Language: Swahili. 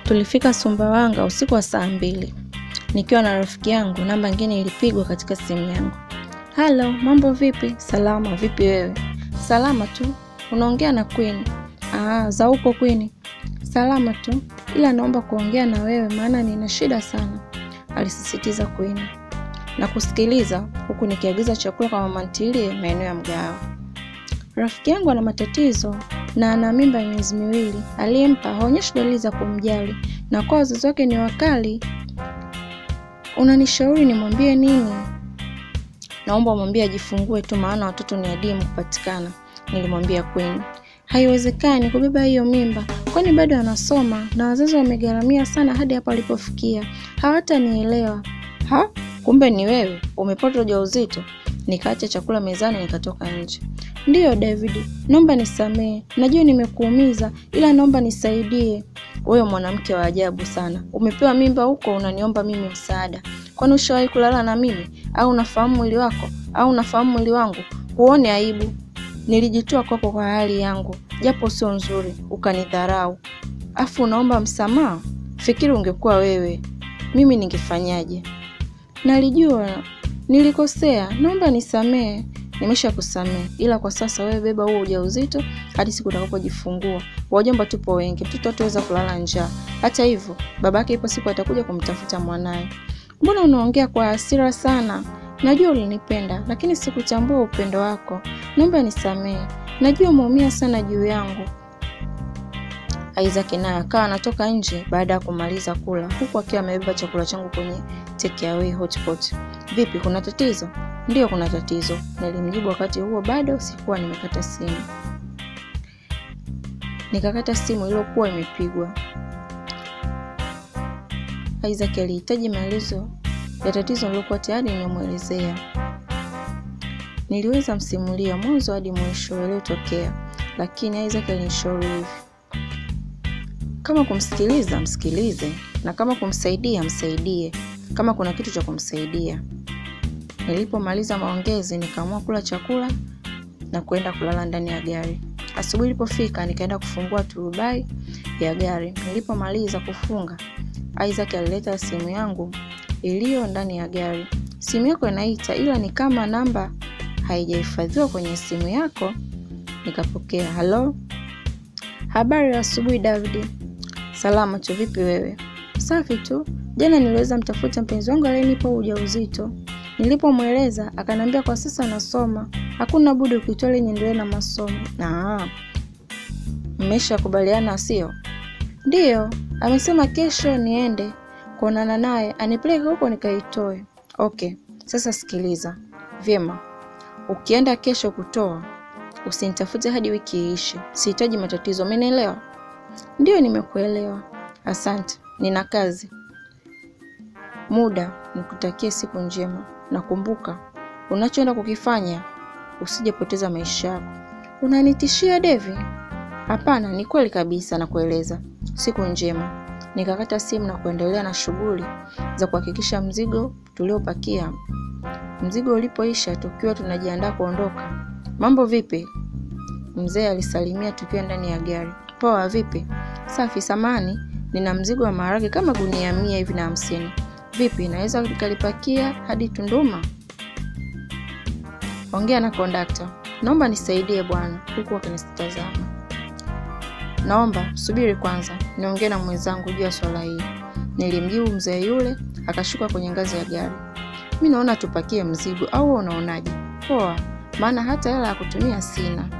Tulifika Sumbawanga usiku wa saa mbili nikiwa na rafiki yangu. Namba nyingine ilipigwa katika simu yangu. Halo, mambo vipi? Salama. Vipi wewe? Salama tu. Unaongea na Queen? Ah, za huko Queen? Salama tu, ila naomba kuongea na wewe maana nina shida sana, alisisitiza Queen na kusikiliza huku nikiagiza chakula kwa mama ntilie maeneo ya mgahawa. Rafiki yangu ana matatizo na ana mimba ya miezi miwili. Aliyempa haonyeshi dalili za kumjali na kwa wazazi wake ni wakali. Unanishauri nimwambie nini? Naomba umwambie ajifungue tu, maana watoto ni adimu kupatikana, nilimwambia Queen. Haiwezekani kubeba hiyo mimba, kwani bado anasoma na wazazi wamegharamia sana hadi hapa alipofikia. Hawatanielewa. Ha, kumbe ni wewe umepata ujauzito? Nikaacha chakula mezani nikatoka nje. Ndiyo David, naomba nisamehe, najua nimekuumiza, ila naomba nisaidie. Wewe mwanamke wa ajabu sana, umepewa mimba huko unaniomba mimi msaada? Kwani ushawahi kulala na mimi? Au unafahamu mwili wako? Au unafahamu mwili wangu? Huone aibu? Nilijitoa kwako kwa hali yangu, japo sio nzuri, ukanidharau, afu unaomba msamaha? Fikiri ungekuwa wewe, mimi ningefanyaje? Nalijua nilikosea, naomba nisamehe. Nimesha kusamehe, ila kwa sasa wewe beba huo ujauzito hadi siku utakapojifungua. Wajomba tupo wengi, mtoto hataweza kulala njaa. Hata hivyo, babake ipo siku atakuja kumtafuta mwanaye. Mbona unaongea kwa hasira sana? Najua ulinipenda, lakini sikutambua upendo wako. Naomba nisamehe, najua umeumia sana juu yangu. Isaac naye akawa anatoka nje baada ya kumaliza kula, huku akiwa amebeba chakula changu kwenye take away hotpot. Vipi, kuna tatizo? Ndiyo, kuna tatizo, nilimjibu. Wakati huo bado sikuwa nimekata simu. Nikakata simu iliyokuwa imepigwa. Isaac alihitaji maelezo ya tatizo nililokuwa tayari nimemwelezea. Niliweza msimulia mwanzo hadi mwisho yaliyotokea, lakini Isaac alinishauri hivi: kama kumsikiliza msikilize, na kama kumsaidia msaidie, kama kuna kitu cha kumsaidia. Nilipomaliza maongezi, nikaamua kula chakula na kwenda kulala ndani ya gari. Asubuhi ilipofika, nikaenda kufungua turubai ya gari. Nilipomaliza kufunga, Isaac alileta simu yangu iliyo ndani ya gari. Simu yako inaita, ila ni kama namba haijahifadhiwa kwenye simu yako. Nikapokea. Halo, habari ya asubuhi David. Salama tu, vipi wewe? Safi tu. Jana niliweza mtafuta mpenzi wangu aliyenipa ujauzito. Nilipomweleza akaniambia kwa sasa anasoma, hakuna budi ukitoa ili niendelee na masomo. Ah, mmeshakubaliana sio? Ndiyo, amesema kesho niende kuonana naye anipeleke huko nikaitoe. Okay, sasa sikiliza vyema, ukienda kesho kutoa usinitafute hadi wiki iishe. Sihitaji matatizo, umenielewa? Ndiyo, nimekuelewa. Asante, nina kazi. Muda nikutakie siku njema, na kumbuka unachoenda kukifanya, usijepoteza maisha yako. Unanitishia Devi? Hapana, ni kweli kabisa, nakueleza. Siku njema. Nikakata simu na kuendelea na shughuli za kuhakikisha mzigo tuliopakia. Mzigo ulipoisha, tukiwa tunajiandaa kuondoka. Mambo vipi? Mzee alisalimia tukiwa ndani ya gari. Poa, vipi? Safi. Samani, nina mzigo wa maharage kama gunia mia hivi na hamsini. Vipi, naweza nikalipakia hadi Tunduma? Ongea na kondakta, naomba nisaidie bwana, huku akinitazama. Naomba subiri kwanza, niongee na mwenzangu juu ya swala hili, nilimjibu mzee yule. Akashuka kwenye ngazi ya gari. Mi naona tupakie mzigo, au unaonaje? Poa, maana hata hela ya kutumia sina.